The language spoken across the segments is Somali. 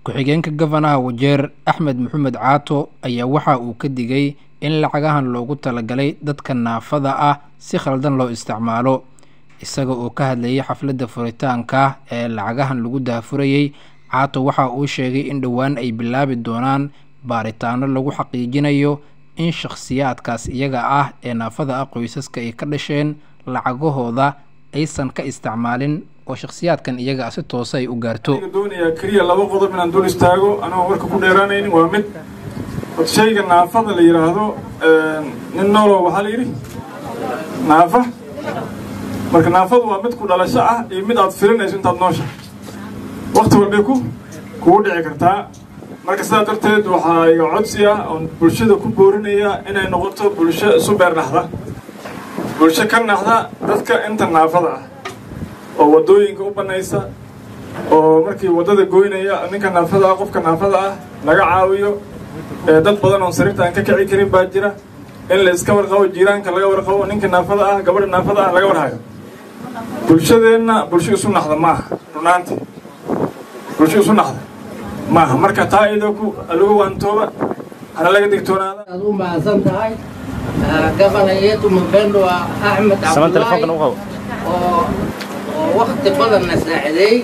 ku-xigeenka gafanaha wajeer axmed maxamed caato ayaa waxa uu ka digay in lacagahan loogu talagalay dadka naafada ah si khaldan loo isticmaalo isaga oo ka hadlayay xafladda furitaanka ee lacagahan lagu daafurayey caato waxa uu sheegay in dhowaan ay bilaabi doonaan baaritaano lagu xaqiijinayo in shakhsiyaadkaas iyaga ah ee naafada ah qoysaska ay ka dhasheen lacagahooda aysan ka isticmaalin oo shakhsiyaadkan iyaga ah si toose ay u gaarto doonayaa keliya laba qodob inaan dul istaago anigoo warka ku dheeraanaynin waa mid od shayga naafada la yidhaahdo nin noolo waxaa la yidhi naafa marka naafadu waa mid ku dhalasho ah iyo mid aad filinayso intaad noosha wakti walbay ku kugu dhici kartaa marka sidaa darteed waxaa iga codsi ah oon bulshada ku boorinaya inay noqoto bulsho isu beer naxda bulsho ka naxda dadka inta naafada ah oo waddooyinka u bannaysa oo markii waddada goynaya ninka naafada ah qofka naafada ah laga caawiyo dad badan oon sariirta aan ka kici karin baa jira in la iska warqabo jiiraanka laga warqabo ninka naafada ah gabadha naafada ah laga warhayo bulshadeenna bulsho isu naxda maaha runaantii bulsho isu naxda maaha marka taa iyadoo ku lagu waantooba hana laga digtoonaada aad u mahadsan tahay gabana yeetu mabendo waa axmed cabdulaahi oo oo wakti badanna saacideey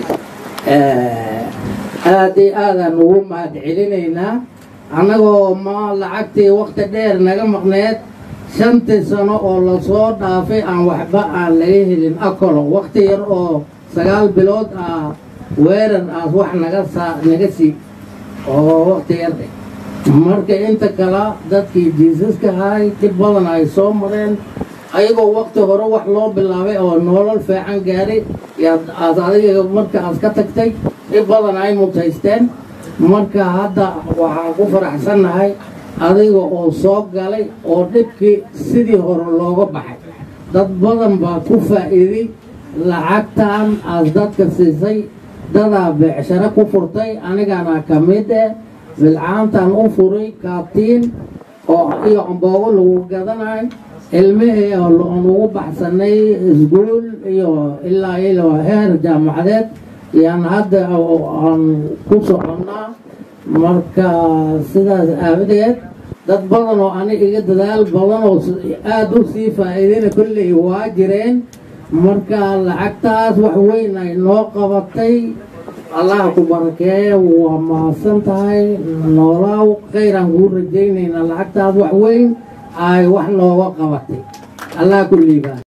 aad iyo aadaan ugu mahad celinaynaa annagoo ma lacagtii wakti dheer naga maqneed shantii sano oo lasoo dhaafay aan waxba aan laga helin akolo wakti yar oo sagaal bilood ah weerar aas wax naga saa naga sii oo wakti yar marka inta kale dadkii jiisaska ahay dib badan ay soo mareen ayagoo wakti hore wax loo bilaabay oo nolol fiican gaaray yaad aad adiga marka aad ka tagtay dib badan ay mutaysteen marka hadda waxaan ku faraxsannahay adiga oo soo galay oo dhibkii sidii hore looga baxay dad badan baa ku faa'iiday lacagtan aad dadka siisay dadaa beecsharo ku furtay anigana ka mid eh bilcaantan u furay kaabtiin oo iyo amboogo lagu gadanayo ilmihii aan ugu baxsanay iskuol iyo ilaa ilo heer jaamacadeed yaan hadda aan ku soconnaa marka sidaas aawadeed dad badan oo ani iga dadaal badan oo aada u sii faa'iidayna kolley waa jireen marka lacagtaas wax weyn ay noo qabatay allaha ku barakeeye waa mahadsan tahay noolaaw khayraan kuu rajaynaynaa lacagtaas wax weyn ay wax nooga qabatay allah ku liibaan